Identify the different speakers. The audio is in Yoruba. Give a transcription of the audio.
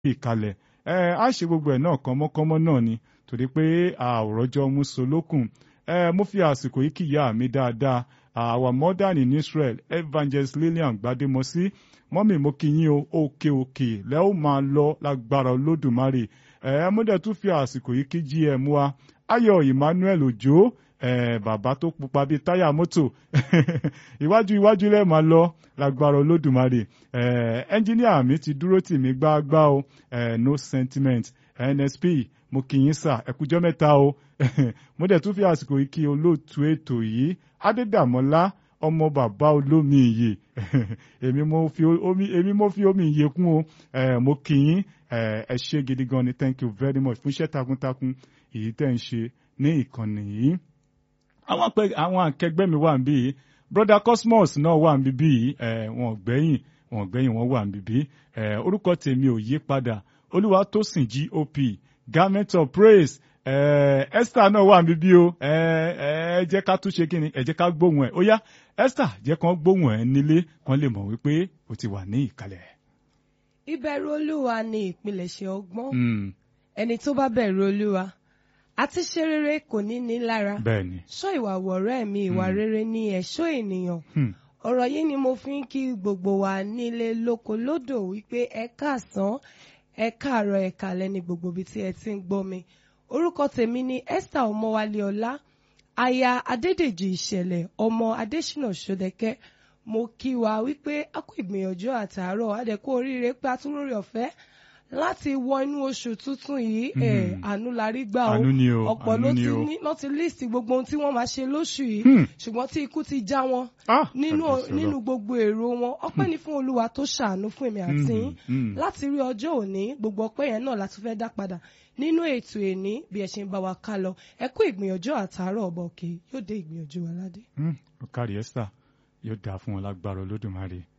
Speaker 1: ìkalẹ̀ ẹ á ṣe gbogbo ẹ̀ náà kánmọ́kánmọ́ náà ni torí pé àwòrọ́jọ́ mú so lókun ẹ mo fi àsìkò yìí kìyà mi dáadáa our modern in Israel evangelist Lillian Gbademosi mọ́mì mo kí yín o òkè òkè lẹ́ ó máa lọ lágbára olódùmarè ẹ mo dẹ̀ tún fi àsìkò yìí kí gm wa Ayọ̀ Emmanuel Òjó Eh, bàbá tó pupa bíi táyà mọ́tò iwájú iwájú lẹ́ẹ̀ máa lọ lágbára olódùmarè ẹnjíníà mi ti dúró tì mí gbágbá o eh, no sentiment nsp mo kì í sà ẹkújọ́ mẹ́ta o mo dẹ̀ tún fi àsìkò yìí kí olóòtú ètò yìí adédàmọ́lá ọmọ bàbá olómi ìyè èmi mo fi omi èmi mo fi omi ìyè kún o mo kì í ẹ ṣé gidi gan ni thank you very much fún iṣẹ́ takuntakun èyí tẹ́ ń ṣe ní ìkànnì yìí àwọn akẹgbẹ́ mi wà níbí broda cosmos náà wà níbí wọn gbẹ̀yìn wọn gbẹ̀yìn wọn wà níbí orúkọ tèmi ò yí padà olúwatósìn gop garment of praise esther náà wà níbí o ẹ jẹ́ ká tún ṣe kí ni ẹ jẹ́ ká gbóhùn ẹ̀ ó yá esther jẹ́ kán gbóhùn ẹ̀ nílé kán lè mọ̀ wípé o ti wà ní ìkàlẹ̀.
Speaker 2: ìbẹ̀rù olúwa ni ìpilẹ̀ṣẹ̀ ọgbọ́n ẹni tó bá bẹ̀rù olúwa àti ṣe rere kò ní ní lára.
Speaker 1: bẹ́ẹ̀ni.
Speaker 2: ṣọ́ ìwà wọ̀rẹ́ mi ìwà rere ní ẹ̀ṣọ́ ènìyàn. ọ̀rọ̀ yìí ni mo fi ń kí gbogbo wa nílé lóko lódò wípé ẹ káàsán ẹ káàárọ̀ ẹ káalẹ́ ní gbogbo ibi tí ẹ ti ń gbọ́ mi. orúkọ tèmi ni Esther Ọmọwálé Ọlá aya Adédèjì Ìṣẹ̀lẹ̀ ọmọ Adésínà Ṣódẹkẹ́ mo kí wa wípé a kú ìgbìyànjú àtàárọ̀ adẹ̀kú oríire pé a tún lórí ọ̀fẹ́ láti wọ inú oṣù tuntun yìí ẹ àánú la rí gbà o ọ̀pọ̀ ló ti ní ló ti líìsì gbogbo ohun tí wọ́n máa ṣe lóṣù yìí ṣùgbọ́n tí ikú ti já wọn nínú nínú gbogbo èrò wọn ọpẹ́ ní fún olúwa tó ṣàánú fún èmi àti yín láti rí ọjọ́ òní gbogbo ọpẹ́ yẹn náà láti fẹ́ dá padà nínú ètò èní bí ẹ ṣe ń bá wa ká lọ ẹ kú ìgbìyànjú àtàárọ̀ ọ̀bọ̀ òkè yóò dé ìgbìyànjú aládé.
Speaker 1: ó kárí Esther yóò dáa fún wọn lágbára olódùmarè